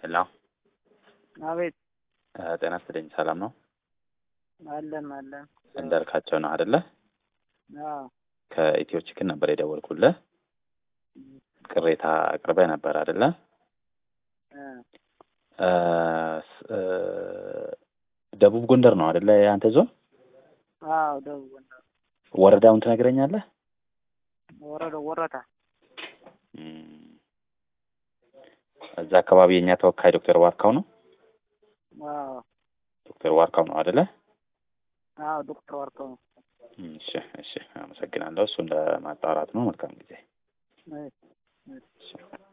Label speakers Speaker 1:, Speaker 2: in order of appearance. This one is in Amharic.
Speaker 1: ሄሎ
Speaker 2: አቤት
Speaker 1: ጤና ይስጥልኝ። ሰላም ነው?
Speaker 2: አለን አለን።
Speaker 1: እንዳልካቸው ነው አይደለ?
Speaker 2: አዎ
Speaker 1: ከኢትዮ ችክን ነበር የደወልኩልህ። ቅሬታ አቅርበህ ነበር አይደለ?
Speaker 2: እ
Speaker 1: እ እ ደቡብ ጎንደር ነው አይደለ? የአንተ ዞን
Speaker 2: አዎ ደቡብ ጎንደር
Speaker 1: ወረዳውን ትነግረኛለህ?
Speaker 2: ወረዳው ወረታ
Speaker 1: እም፣ እዛ አካባቢ የእኛ ተወካይ ዶክተር ዋርካው ነው።
Speaker 2: አዎ
Speaker 1: ዶክተር ዋርካው ነው አይደለ?
Speaker 2: አዎ ዶክተር ዋርካው ነው።
Speaker 1: እም፣ እሺ እሺ፣ አመሰግናለሁ። እሱን ለማጣራት ነው። መልካም ጊዜ።
Speaker 2: እሺ፣ እሺ።
Speaker 1: እሺ።